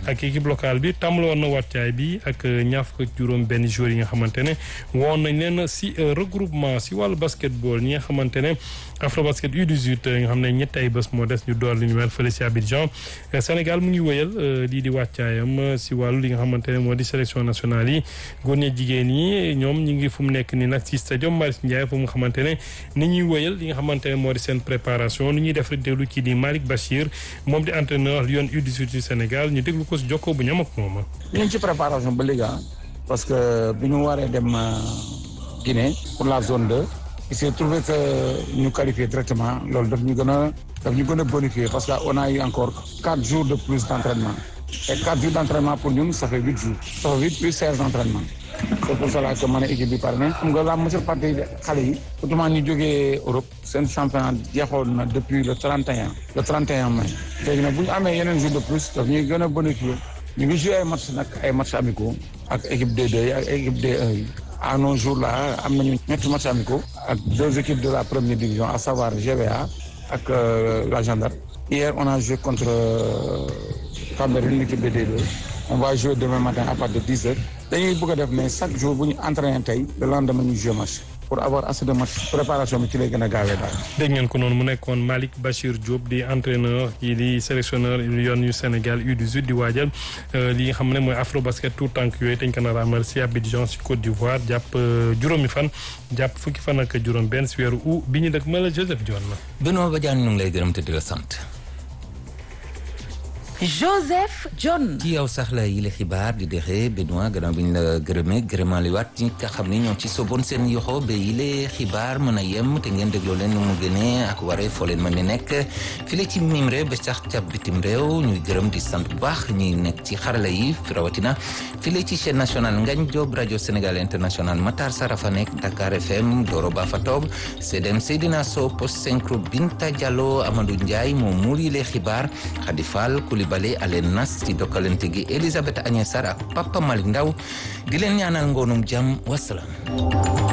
ak équipe locale bi tàmbali woon na wàccaay bi ak ñaar fukk ak juróom benn joueurs yi nga xamante ne woon nañ leen si regroupement si wàllu basketball ñi nga xamante ne Afrobasket U18 nga xam ne ñetti ay bés moo des ñu door li ñu mel fële si Abidjan Sénégal mu ngi wëyal lii di wàccaayam si wàllu li nga xamante ne moo di sélection nationale yi góor ñi jigéen yi ñoom ñu ngi fu mu nekk ni nag si stadium Marius Ndiaye fu mu xamante ne ni ñuy wëyal li nga xamante ne moo di seen préparation ni ñuy def rek déglu kii di Malick Bachir moom di entraîneur Lyon U18 du Sénégal ñu déglu ko si jokkoo bu ñam ak moom ñu ngi ci préparation ba léegi parce que bi ñu waree dem Guinée pour la zone 2 il s'est trouvé que ñu qualifié directement loolu daf ñu gën a daf ñu gën a bonifié parce que on a eu encore quatre jours de plus d' entraînement et quatre jours d' entraînement pour ñun ça fait huit jours ça fait huit plus seize d' entraînement c' est pour cela que ma ne équipe bi pare na xam nga la majeure partie xale yi surtout ñu jógee Europe seen championnat jeexoon na depuis le 31 le 31 mai léegi nag bu ñu amee yeneen jours de plus daf ñuy gën a bonifié ñu ngi joué ay match nag ay match amicaux ak équipe D2 yi ak équipe D1 yi à nos jours là am nañu ñetti match amicaux ak deux équipes de la première division à savoir GBA ak la gendarme hier on a joué contre Cambérène l'équipe de D2 on va jouer demain matin à partir de 10 heures dañuy bëgg a def mais chaque jour bu ñu entraîné tey le lendemain ñu joué match pour avoir assez de match préparation bi ci lay gën a gaawee daal. dégg ngeen ko noonu mu nekkoon Malick Bachir Diop di entraîneur yi di sélectionneur Lyon yu Sénégal U18 di waajal li nga xam ne mooy Afrobasket tout tànk yooyu dañ ko nar a amal si Abidjan si Côte d'Ivoire jàpp juróomi fan jàpp fukki fan ak juróom benn si weeru août bi ñu dëkk ma la Joseph Dione la. Benoît Badiane ñu ngi lay gërëm te di la sant. Joseph John. ci yow sax la yile xibaar di dexe Benoît gannaaw bi ñu la gërëmee gërëmaaliwaat ñi nga xam ne ñoo ci soboon seen yoxo ba yile xibaar mën a yem te ngeen dégloo leen nu mu gënee ak waree foo leen mën di nekk file ci mim réew ba sax ca bitim réew ñuy gërëm di sant bu baax ñi nekk ci xarala yi rawatina file ci chaîne nationale Ngagne Diop rajo Sénégal international Matar Sarafa nekk Dakar FM Doro Ba fa toog CDM Seydina Sow post synchro Binta Diallo Amadou Ndiaye moo muur yile xibaar Khady Fall bale alen nas ci dokkalante gi Elisabeth Agnès Sarr ak Papa Malick Ndaw di leen ñaanal ngoonum jàmm wasalaam